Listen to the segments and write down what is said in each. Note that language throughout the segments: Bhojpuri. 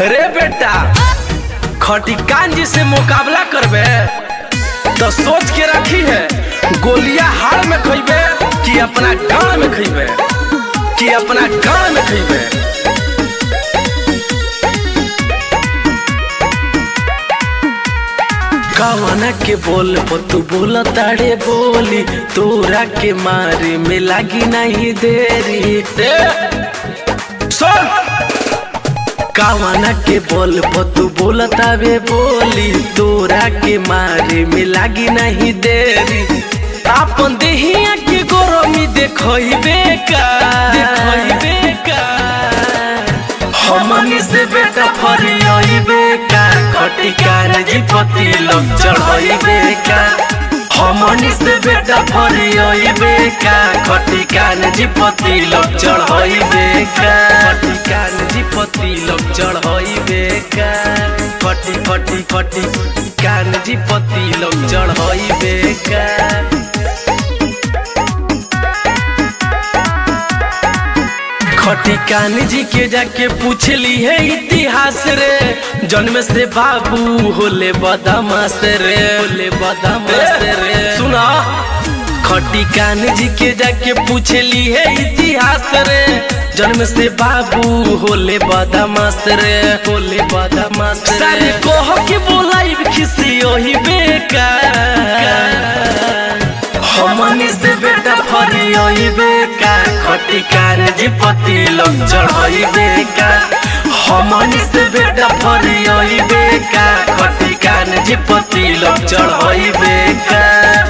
रे बेटा खटी कांजी से मुकाबला करबे तो सोच के रखी है गोलियां हाड़ में खइबे कि अपना गांव में खइबे कि अपना गांव में खइबे कवना के बोल तू बोल ताड़े बोली तोरा के मारे में लागी नहीं देरी ए, सुन कावना के बोल तू बोल तावे बोली तोरा के मारे में लागी नहीं देरी आपन देहिया के गरमी देखइबे का देखइबे का हमनी से बेटा फरियाइबे का खटिकार जीपति लोग चढ़ाइबे का हमनी से बेटा फरियाइबे का खटिकार जीपति लोग चढ़ाइबे का खटिकार जीपति लोग चढ़ाइबे का खटी खटी खटी कान जीपति लोग चढ़ाइबे का खटी कान जी के जाके पूछली है इतिहास रे जन्म से बाबू होले बदमाश रे होले बदमाश रे सुना खटी कान जी के जाके पूछली है इतिहास रे जन्म से बाबू होले बदमाश रे होले बदमाश रे सारे कह के बोलाई खिसी ओही बेकार हमनी से बेटा फरियाइबे का खटिकार जीपति लोग चढ़ाइबे का हमनी से बेटा फरियाइबे का खटिकार जीपति लोग चढ़ाइबे का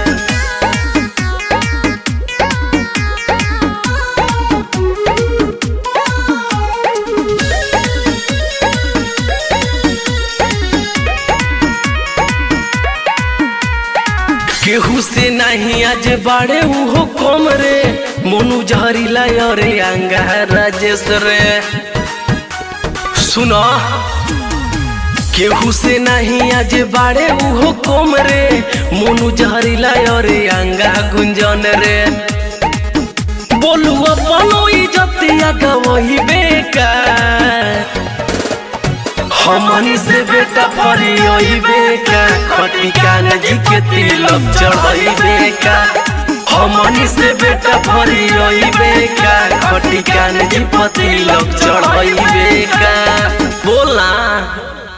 केहू से नहीं आज बाड़े उहो कम रे मोनू जहरीला अरे अंगा राजेश रे सुनो केहू से नहीं आज बाड़े उहो कम रे मोनू जहरीला अरे अंगा गुंजन रे बोलू अपनो इज्जतिया गवही बेकार हमनी से बेटा फरियाइबे का खटिकान जी के तिलक चढ़ाइबे का हमनी से बेटा फरियाइबे का खटिकान जी पर तिलक चढ़ाइबे का बोला